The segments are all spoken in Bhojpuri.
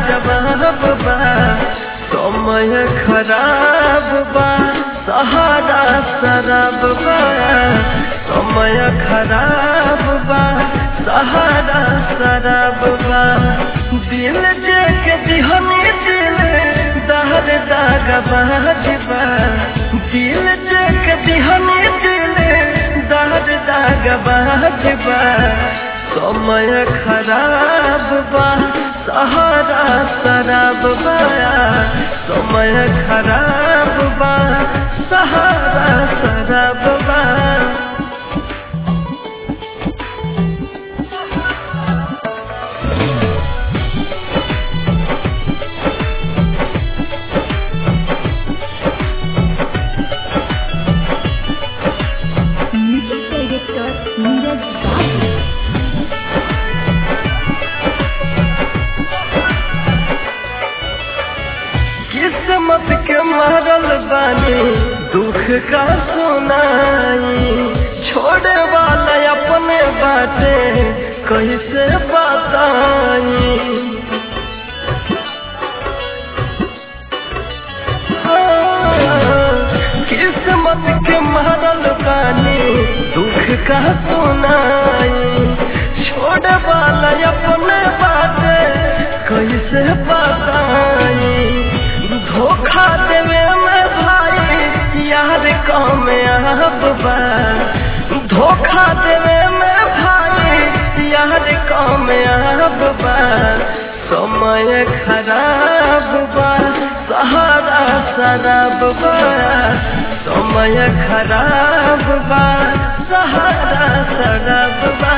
जवाब बा समय खराब बा सहारा शराब बा समय खराब बा सहारा शराब बा दिल जे के दिहनी दिल दहर दाग बाजबा दिल जे के दिहनी दिल दहर दाग बाजबा समय खराब बा सहारा शराब बा समय खराब बा सहारा शराब बा म्यूजिक डायरेक्टर नीरज बाबू किस्मत के मारल बानी दुख का सुनाई छोड़े वाला अपने बाटे कैसे बताई हाँ, किस्मत के मारल बानी दुख का सुनाई छोड़े वाला अपने बाटे कैसे बताई धोखा देवे में भाई यार कम अब बा धोखा देवे में भाई यार कम अब बा समय खराब बा सहारा शराब बा समय खराब बा सहारा शराब बा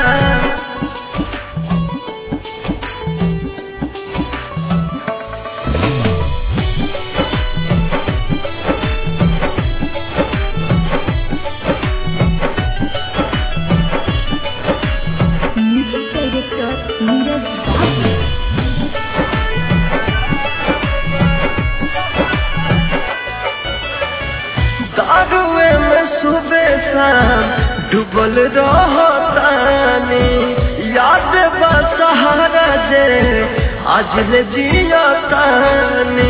म्यूजिक डायरेक्टर नीरज बाबू दारुए में सुबह शाम डूबल रहतानी याद बा सहारा जे आज ले जियतानी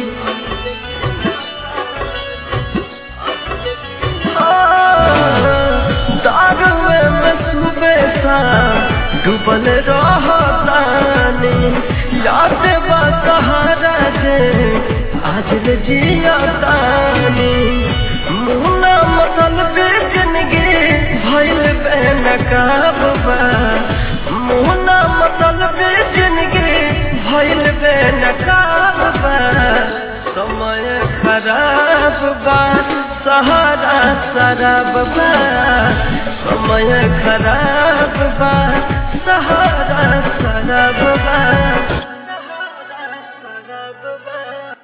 दारुए में सुबह शाम डूबल रहतानी याद बा सहारा जे आज ले जियतानी मुना मसल बेचनगे भइल बेनकाब बा मुना मसल बेचनगे भइल बेनकाब बा समय खराब बा सहारा शराब बा समय खराब बा सहारा शराब बा